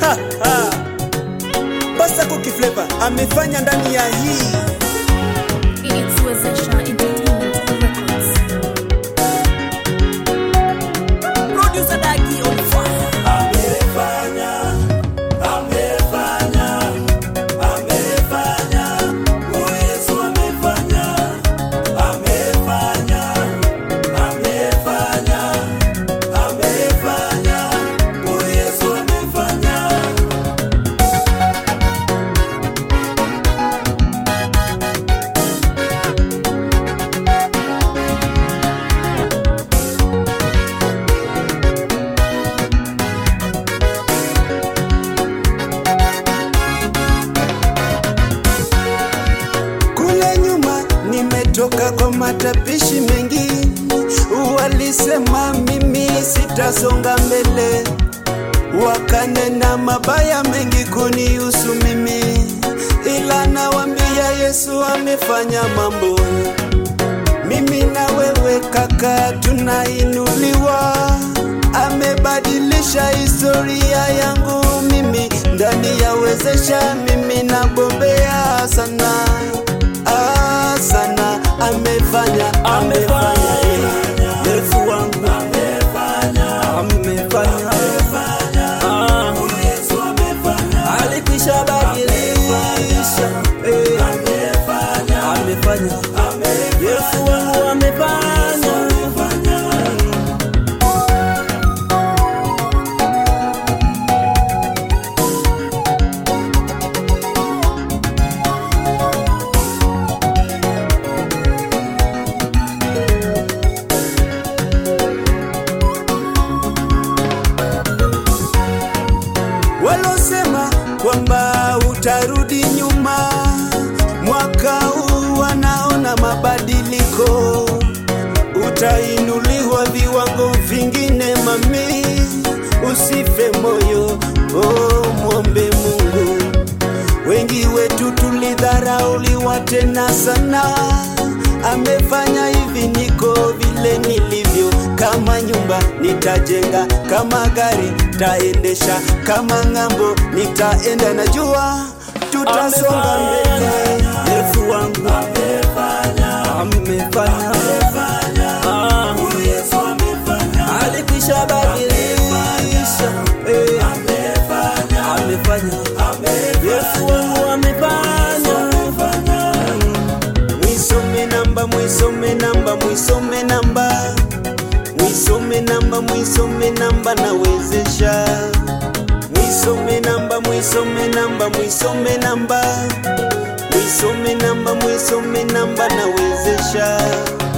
Pasta Cookie Flavor amefanya ndani ya hii It's Wezesha Entertainment Records. Producer Dagi on fire. Kule nyuma nimetoka kwa matapishi mengi, walisema mimi sitasonga mbele, wakanena mabaya mengi kunihusu mimi, ila nawambia Yesu amefanya mambo. Mimi na wewe kaka, tunainuliwa, amebadilisha historia yangu mimi ndani ya wezesha, mimi nagombea sana ah, sana amefanya amefanya Yesu wangu amefanya Ah, alikwisha badilisha eh, amefanya Yesu wangu amefanya walosema kwamba utarudi nyuma mwaka huu wanaona mabadiliko utainuliwa viwango vingine mami usife moyo oh, mwombe mungu wengi wetu tulidharauliwa tena sana amefanya hivi niko vile nilivyo kama nyumba nitajenga kama gari taendesha kama ng'ambo nitaenda najua tutasonga mbele yesu wangu amefanya Ah, alikwisha badilisha eh, amefanya yesu wangu amefanya mwisome namba mwisome namba mwisome namba mwisome namba mwisome namba nawezesha mwisome namba mwisome namba mwisome namba mwisome namba mwisome namba nawezesha